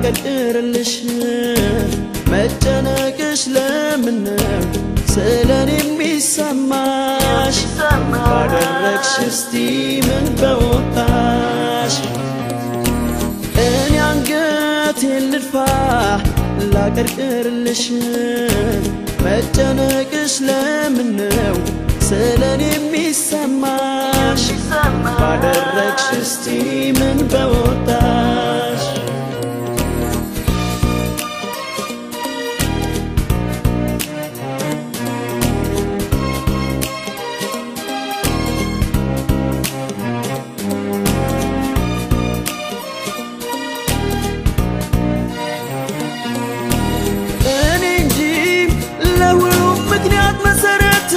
ላቀርቅርልሽ መጨነቅሽ ለምነው ስለኔ የሚሰማሽ ባደረግሽ እስቲ ምን በወጣሽ እኔ አንገቴን ልድፋ ላቀርቅርልሽ መጨነቅሽ ለምነው ስለኔ የሚሰማሽ ባደረግሽ እስቲ ምን በወጣሽ እኔ እንጂ ለሁሉም ምክንያት መሰረት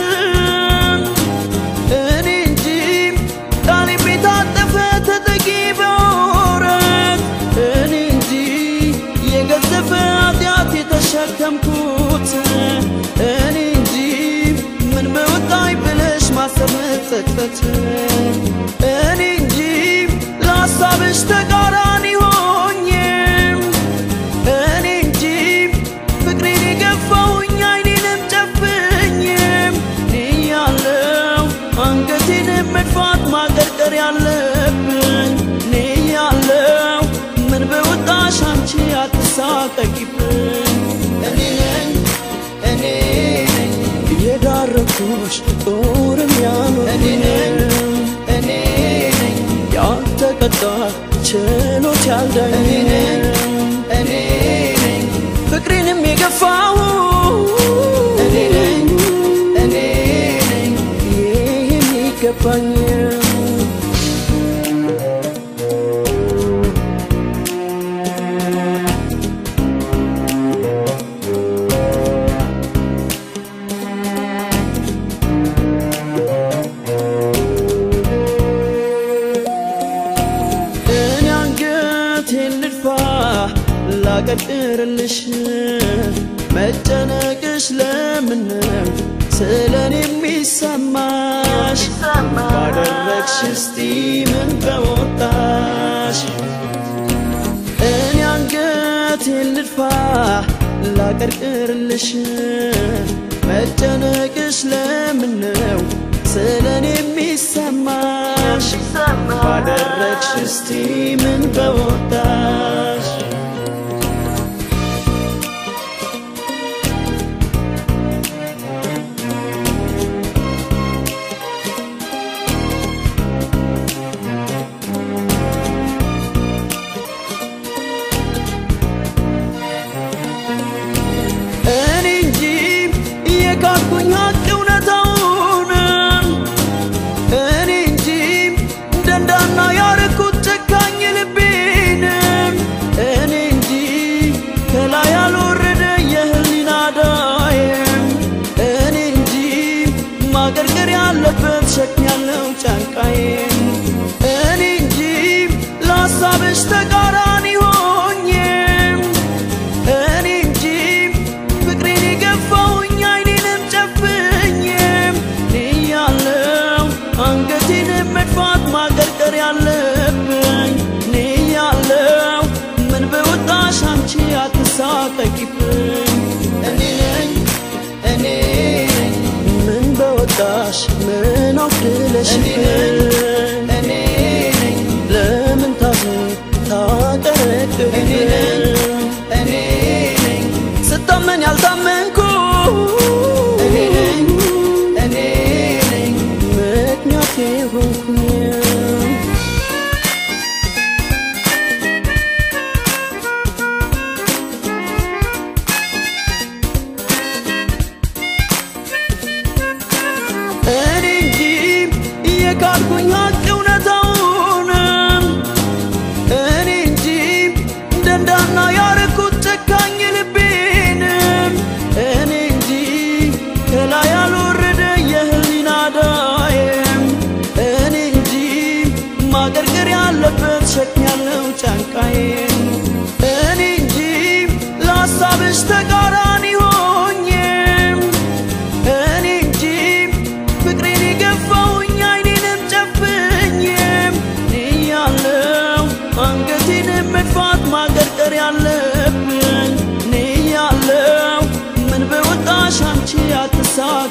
እኔ እንጂ ቃሌም የታጠፈ ተጠቂ በወረት እኔ እንጂ የገዘፈ ኃጢአት የተሸከምኩት እኔ እንጂ ምን በወጣኝ ብለሽ ማሰብ መጸጸት እኔ እንጂ ለሀሳብሽ ተቃራኒ ሆኜም እኔ እንጂ ፍቅሬን የገፋውኝ አይኔንም ጨፍኝም ያለው አንገቴንም መድፋት ማቀርቀር ያለብኝ እኔ ያለው ምን በወጣሽ አንቺ አትሳቀቂብኝ እኔ ነኝ እኔ ነኝ የዳረኩሽ ጦርም ያኖር እኔ ነኝ እኔ ነኝ ያልተቀጣ ችሎት ያልዳኝ እኔ ነኝ እኔ ነኝ ፍቅሬንም የገፋው እኔ ነኝ እኔ ነኝ ይህ የሚገባኝ እኔ አንገቴን ልድፋ ላቀርቅርልሽ መጨነቅሽ ለምነው ስለኔ የሚሰማሽ ባደረግሽ እስቲ ምን በወጣሽ እኔ አንገቴን ልድፋ ላቀርቅርልሽ መጨነቅሽ ለምነው ስለኔ የሚሰማሽ ባደረግሽ እስቲ ምን በወጣሽ እኔ እንጂ የካድኩኝ ሀቅ እውነታውን እኔ እንጂ ደንዳና ያረኩት ጨካኝ ልቤንም እኔ እንጂ ከላይ ያልወረደ የህሊና ዳይም እኔ እንጂ ማገርገር ያለበት ሸክም ያለው ጫንቃዬም እኔ እንጂ ለሀሳብሽ ተቃራኒ ሆኜም እኔ እንጂ ፍቅሬን የገፋውኝ አይኔንም ጨፍኝም ያለው አንገቴንም መድፋት ማቀርቀር ያለብኝ እኔ ያለው ምን በወጣሽ አንቺ አትሳቀቂብኝ እኔ ነኝ እኔ ነኝ ምን በወጣሽ ምን አውድለሽብኝ እኔ ነኝ ለምን ታዝን ታቀረቅብኝ እኔ ነኝ እኔ ነኝ ስታመን ያልታመንኩ እኔ ነኝ እኔ ነኝ ምክንያት የሆንኩኝ እኔ እንጂ የካድኩኝ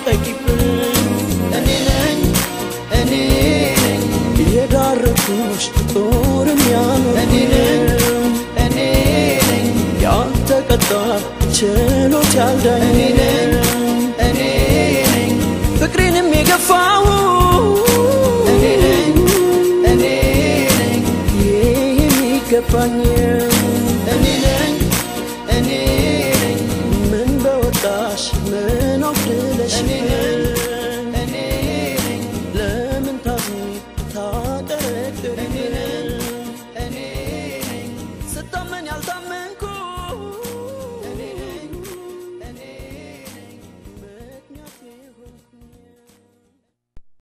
ተሳቀቂብኝ እኔ ነኝ እኔ ነኝ የዳረኩሽ ጦርም ያኖር እኔ ነኝ እኔ ነኝ ያልተቀጣ ችሎት ያልዳኝ እኔ ነኝ እኔ ነኝ ፍቅሬንም የገፋው እኔ ነኝ እኔ ነኝ የሚገባኝ እኔ ነኝ እኔ